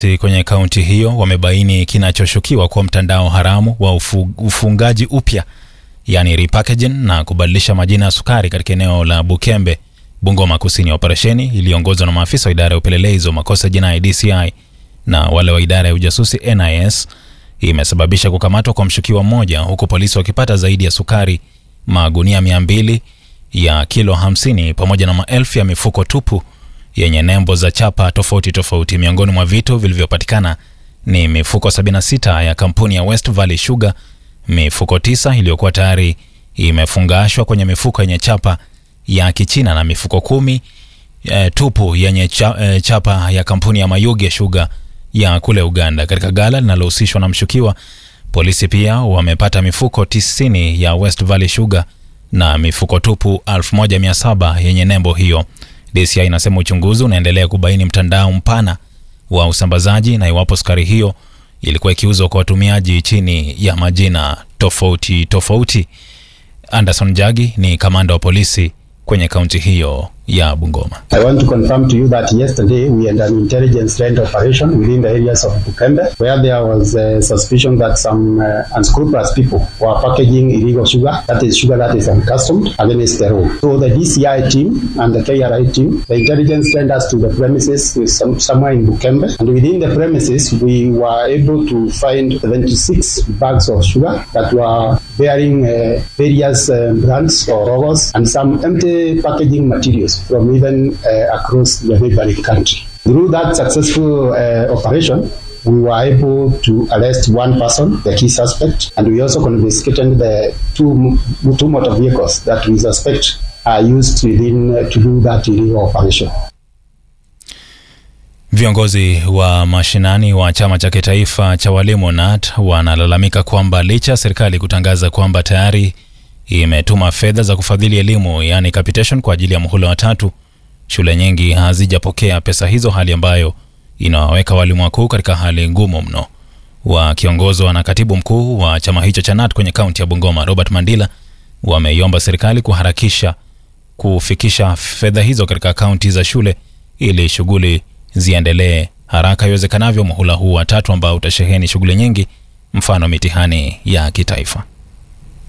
kwenye kaunti hiyo wamebaini kinachoshukiwa kuwa mtandao haramu wa ufu, ufungaji upya yani repackaging na kubadilisha majina ya sukari katika eneo la Bukembe, Bungoma Kusini. Operesheni iliongozwa na maafisa wa idara ya upelelezi wa makosa jinai DCI na wale wa idara ya ujasusi NIS imesababisha kukamatwa kwa mshukiwa mmoja, huku polisi wakipata zaidi ya sukari magunia mia mbili ya kilo 50 pamoja na maelfu ya mifuko tupu yenye nembo za chapa tofauti tofauti. Miongoni mwa vitu vilivyopatikana ni mifuko 76 ya kampuni ya West Valley Sugar, mifuko tisa iliyokuwa tayari imefungashwa kwenye mifuko yenye chapa ya Kichina na mifuko kumi e, tupu yenye cha, e, chapa ya kampuni ya Mayuge Sugar ya kule Uganda. Katika gala linalohusishwa na mshukiwa, polisi pia wamepata mifuko 90 ya West Valley Sugar na mifuko tupu 1700 yenye nembo hiyo. DCI inasema uchunguzi unaendelea kubaini mtandao mpana wa usambazaji na iwapo sukari hiyo ilikuwa ikiuzwa kwa watumiaji chini ya majina tofauti tofauti. Anderson Jagi ni kamanda wa polisi kwenye kaunti hiyo ya Bungoma. I want to confirm to you that yesterday we had an intelligence led operation within the areas of Bukembe where there was a suspicion that some uh, unscrupulous people were packaging illegal sugar, that is sugar that is uncustomed, against the law. So the DCI team and the KRI team, the intelligence sent us to the premises with some, somewhere in Bukembe and within the premises we were able to find 76 bags of sugar that were bearing uh, various uh, brands or logos and some empty packaging materials from even uh, across the neighboring country. Through that successful uh, operation, we were able to arrest one person, the key suspect, and we also confiscated the two, two motor vehicles that we suspect are used within, uh, to do that illegal operation. Viongozi wa mashinani wa chama cha kitaifa cha walimu NAT wanalalamika kwamba licha ya serikali kutangaza kwamba tayari imetuma fedha za kufadhili elimu yani capitation kwa ajili ya muhula wa tatu, shule nyingi hazijapokea pesa hizo, hali ambayo inawaweka walimu wakuu katika hali ngumu mno. Wakiongozwa na katibu mkuu wa chama hicho cha NAT kwenye kaunti ya Bungoma, Robert Mandila, wameiomba serikali kuharakisha kufikisha fedha hizo katika kaunti za shule ili shughuli ziendelee haraka iwezekanavyo muhula huu wa tatu ambao utasheheni shughuli nyingi, mfano mitihani ya kitaifa.